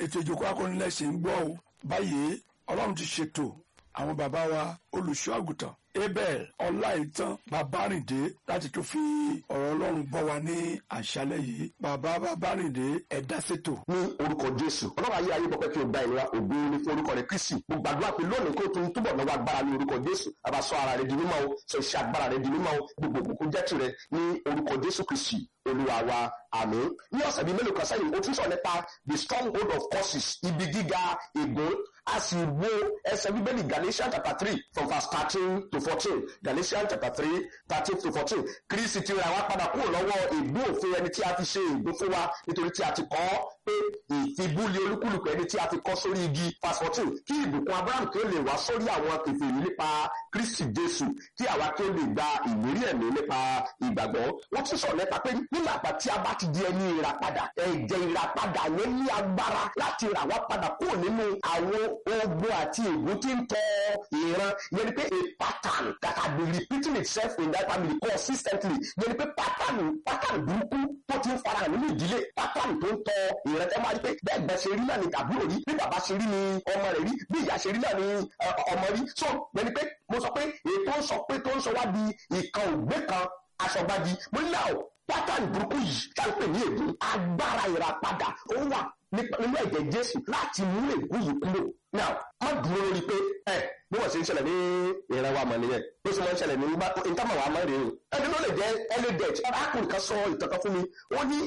ètò ìjókòó akọ́nilẹ̀ ṣe ń gbọ́ o báyìí ọlọ́run ti ṣètò àwọn bàbá wa olùṣọ́ àgùntàn abel ọláìtàn babárìndé láti tún fi ọ̀rọ̀ ọlọ́run bọ́ wa ní àṣálẹ́ yìí bàbá babárìndé ẹ̀dá ṣètò. ní orúkọ jésù ọlọ́run ayé ayé pọpẹ́ kí o gba ìnira ògo ní fún orúkọ rẹ kristi mo gbàdúrà pé lónìí kó o tún túbọ̀ lọ́wọ́ agbára ní orúkọ jésù àbá sọ ara rẹ di mímọ́ o sọ iṣẹ́ agbára rẹ di mímọ́ o gbogbo òkùnkùn jẹ́ tirẹ̀ ní orúkọ jésù kristi olúwa wa àmín ní ọ̀sẹ̀ bíi mélòó kan sẹ́yìn o tún sọ nípa the stronghold of curses ibi gíga ègún a sì wo ẹsẹ̀ bíbélì galatians chapter three from verse thirteen to fourteen galatians chapter three thirteen to fourteen kristi ti ra wá padà kúrò lọ́wọ́ ègbó òfin ẹni tí a fi ṣe ègbó fún wa nítorí tí a ti kọ́ pé ìfibúlé olúkúlùkù ẹni tí a fi kọ́ sórí igi verse fourteen kí ìbùkún abraham kí ó lè wá sórí àwọn kèfèrí nípa kristi jésù kí àwa kí ó lè gba ìlérí ẹ̀mí nípa ìgbàgbọ́ wọ́n tún sọ̀rọ̀ nípa pé nígbà àgbà tí a bá ti di ẹni ìràpadà ẹ̀jẹ̀ ìràpadà yẹn ní agbára láti rà wá padà kúrò nínú àwọn ogun àti ègún tí ń tọ ìran yẹn ni pé a pattern that had been repeating itself in that family consistently yẹn ni pé pattern pattern burúkú tó ti ń farahàn nínú ìdílé pattern tó ń tọ ìran tẹ́ máa rí pé bẹ́ẹ̀ gbẹ́ ṣe rí náà ni àbúrò rí bí bàbá ṣe rí ni ọmọ rẹ̀ rí bí ìyá ṣe rí náà ni ọmọ rí so yẹn ni pé mo sọ pé èyí tó ń sọ pé tó ń sọ wá di ìkan ògbé kan aṣọgbádi mo ní náà pátánì burúkú yìí ṣàǹpè ní ègún agbára ìràpadà ó wà nínú ẹ̀jẹ̀ jésù láti mú ègún yìí kúrò now má dúró lórí pé ẹ bí wọ́n ṣe ń ṣẹlẹ̀ ní ìran wa mọ̀ nìyẹn bó ṣe máa ń ṣẹlẹ̀ ní ìtàmọ̀ wa mọ̀ rèé o ẹni ló lè jẹ́ ẹlẹ́dẹ̀ẹ́tì arákùnrin kan sọ ìtàn kan fún mi ó ní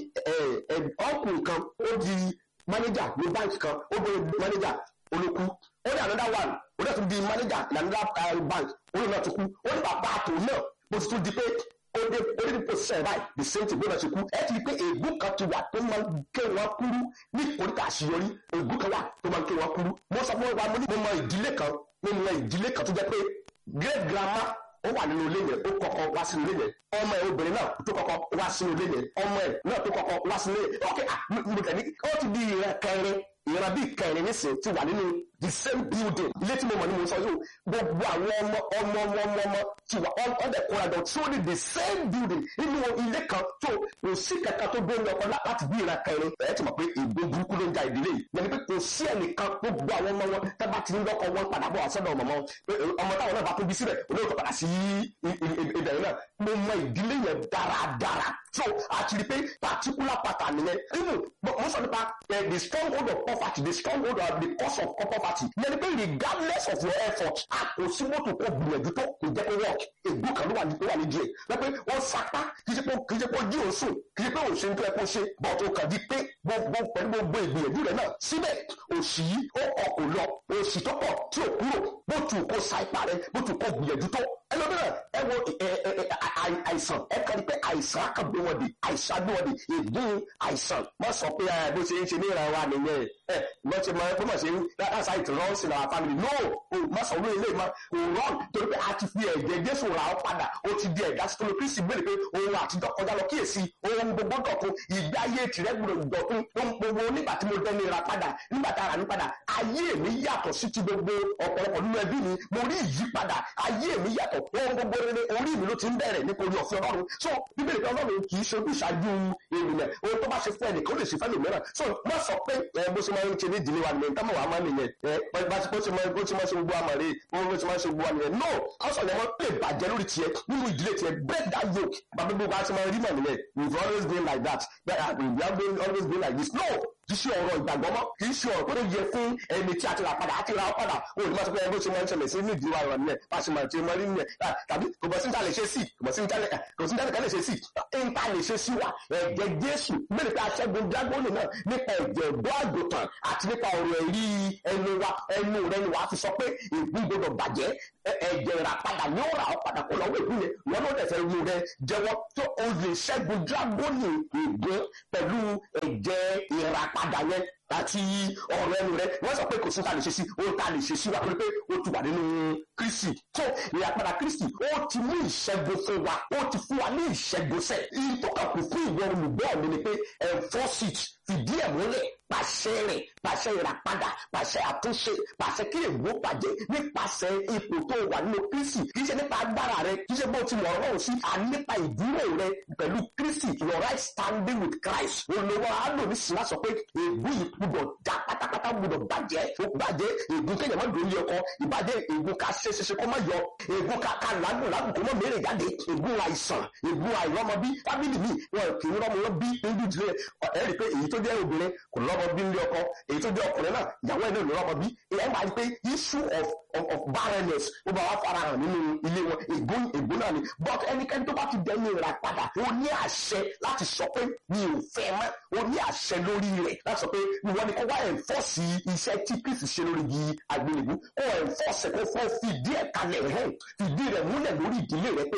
ọkùnrin kan ó di mánéjà ní báńkì kan ó bẹ mánéjà olókú ó ní another one ó dẹ̀ tún di mánéjà ní another bank ó ní náà tún kú ó ní bàbá àtò náà bó ti tún di pé ó dé ó dé nípò sẹ́ẹ̀ báyìí the same thing gbọ́dọ̀ ṣe kú ẹ ti rí pé ègún kan ti wà tó máa ń ké wọn kúrú ní ìkórìtà àṣeyọrí ègún kan wà tó máa ń ké wọn kúrú mo sọ fún wa mo ní mo mọ ìdílé kan mo mọ ìdílé kan tó jẹ́ pé great grandma ó wà nínú ilé yẹn ó kọ́kọ́ wá sínú ilé yẹn ọmọ ẹ obìnrin náà tó kọ́kọ́ wá sínú ilé yẹn ọmọ ẹ náà tó kọ́kọ́ wá sínú ilé yẹn ok mo tẹ̀ ní ó ti di ìran kẹrin ìran bíi kẹrin nísìnyí ti wà nínú the same building ilé tí mo mọ̀ ní mo sọ yìí gbogbo àwọn ọmọ ọmọ ọmọ ọmọ ọmọ ti wà ọ̀dẹ̀ kóra jọ tí ó ní the same building nínú ilé kan tó kò sí kankan tó gbé ọkọ láti bí ìran kẹrin ẹ ti mọ̀ pé ègbó burúkú ló ń ja ìdílé yìí yẹn ni pé kò sí ẹnìkan gbogbo àwọn ọmọ wọn tẹ́ bá ti ń lọ́kọ wọn padà bọ̀ àṣọ́dọ̀ ọmọ wọn ọmọ táwọn náà bá tó bí síbẹ̀ olóòtú padà sí ibẹ̀ yẹn náà mo mọ ìdílé yẹn dáradára so àti rí pé particular pattern yẹn even mo sọ nípa the stronghold of poverty the stronghold of the cause of poverty yẹn ni pé regardless of your effort àkóso mọ́tò kò gbìyànjú tó kò jẹ́ kó work ègbó kan ló wà ní wà ní díẹ̀ lọ́pẹ́ wọ́n sapá kì í ṣe pé kì í ṣe pé jí òun sùn kì í ṣe pé òun ṣe ń tó ẹ kó ṣe bọ́ọ̀tù kàn di pé gbogbo pẹ̀lú gbogbo ìgbìyànjú rẹ̀ náà síbẹ̀ òṣì yìí ó kọ̀ kò lọ òṣì tó pọ̀ tí ò kúrò bó tu kó sa ipá rẹ̀ bó tu kó gbìyànjú tó ẹlòmíràn ẹ wo àìsàn ẹ kàn ní pé àìsàn akàgbé wọn di àìsàn agbé wọn di ègún àìsàn má sọ pé bó ṣe ń ṣe ní ìran wa nìyẹn ẹ wọ́n ti mọ ẹ bó ṣe ń that's how it runs in our family no o má sọ wíwé ilé ma kò run torí pé a ti fi ẹ̀jẹ̀ Jésù ra ọ padà ó ti di ẹ̀dá sítọ́lù Kristi gbére pé ohun àtijọ́ kọjá lọ kíyèsí ohun gbogbo dọ̀tun ìgbé ayé tirẹ̀ gbọdọ̀ dọ̀tun ohun gbogbo nígbà tí mo dẹ́ni ra padà nígbà tá a rà ní padà ayé mi yàtọ̀ sí ti gbogbo ọ̀pọ̀lọpọ̀ nínú ẹbí mi mo rí ìyípadà ayé mi yàtọ̀ ohun gbogbo rere orí mi ló ti ń bẹ̀rẹ̀ nítorí ọ̀fẹ́ Ọlọ́run so bíbélì kan Ọlọ́run kì í ṣe ojúṣàájú ènìyàn ohun tó bá ṣe fún ẹnìkan ó lè ṣe fẹ́ lòmíràn so má sọ pé ẹ bó ṣe máa ń ṣe ní ìdílé wa nìyẹn táwọn wà máa nìyẹn ẹ bá ti bó ṣe máa bó ṣe máa ṣe gbogbo àmọ̀ rè bó ṣe máa ṣe gbogbo àmọ̀ rè no ọ̀sán ni wọ́n lè bàjẹ́ lórí tiẹ̀ nínú ìdílé tiẹ̀ break that yoke bàbá gbogbo àti máa rí mọ̀ nìyẹn we've always been like that we have been always been like this no kì í ṣe ọ̀rọ̀ ìgbàgbọ́ mọ́ kì í ṣe ọ̀rọ̀ tó yẹ fún ẹni tí a ti rà padà a ti rà ọ́ padà o ní ma sọ pé ẹgbẹ́ ṣe máa ń ṣẹlẹ̀ sí ní ìdíwà rẹ̀ nìyẹn bá a ṣe máa ṣe máa rí nìyẹn tàbí kò bọ́ sí ní ta lè ṣe sí kò bọ́ sí ní ta lè ṣe sí ní ta lè ṣe sí wa ẹ̀jẹ̀ Jésù mẹ́rin pé aṣẹ́gun dágbóni náà nípa ẹ̀jẹ̀ ọ̀dọ́ àgùntàn àti nípa ọ̀rọ̀ ẹ̀rí ẹnu wa ẹnu rẹ̀ ni wàá fi sọ pé ègún gbọdọ̀ bàjẹ́ ẹ̀jẹ̀ rà padà ní ó rà ọ́ padà kó lọ́wọ́ ègún yẹn wọn ló dẹ̀fẹ̀ ru rẹ jẹ́wọ́ tó o lè ṣẹ́gun dágbóni ègún pẹ̀lú ẹ̀jẹ̀ ìràpadà yẹn àti ọ̀rọ̀ ẹnu rẹ wọ́n sọ pé kò sí ta lè ṣe sí ohun ta lè ṣe sí wa pé ó ti wà nínú Kristi tó ìyàpadà Kristi ó ti mú ìṣẹ́gun fún wa ó ti fún wa ní ìṣẹ́gun sẹ́ ìyí tó kà kù fún ìwọ olùgbọ́ mi ni pé enforce it fìdí ẹ̀ múlẹ̀ pàṣẹ rẹ̀ pàṣẹ ìràpadà pàṣẹ àtúnṣe pàṣẹ kí ègbó bàjẹ́ nípasẹ̀ ipò tó wà nínú Kristi kì í ṣe nípa agbára rẹ kì í ṣe bó ti mọ̀ ọ́rọ́ sí à nípa ìdúró rẹ pẹ̀lú Kristi your right standing with Christ olówó àádọ́ ní sinmi sọ pé ègbó yìí gbúdọ̀ já pátápátá pátápátá gbọdọ̀ bàjẹ́ ó bàjẹ́ ègún kéèyàn má dòrí ọkọ ìbàjẹ́ ègún ká ṣe ṣe ṣe kó má yọ ègún ká ká làágùn làágùn kó má mèrè jáde ègún àìsàn ègún àìrọ́mọbí fábìlì mi wọn kì í rọ́mọ wọn bí nínú ìdílé ẹ rí i pé èyí tó jẹ́ obìnrin kò lọ́mọ bí nílé ọkọ èyí tó jẹ́ ọkùnrin náà ìyàwó ẹ̀ náà ló rọ́mọ bí ẹ máa rí i pé issue of of of barrenness ó bá wá fara hàn nínú ilé wọn ègún ègún náà ni but ẹnikẹ́ni tó bá ti dẹ́ni ìrà padà ó ní àṣẹ láti sọ pé mi ò fẹ́ mọ́ ó ní àṣẹ lórí rẹ̀ láti sọ pé ìwọ ni kó wá ẹ̀ńfọ́sì iṣẹ́ tí kristi ṣe lórí igi àgbélébú kó ẹ̀ńfọ́sì kó fọ́ fìdí ẹ̀ kalẹ̀ hàn fìdí rẹ̀ múlẹ̀ lórí ìdílé rẹ̀ pé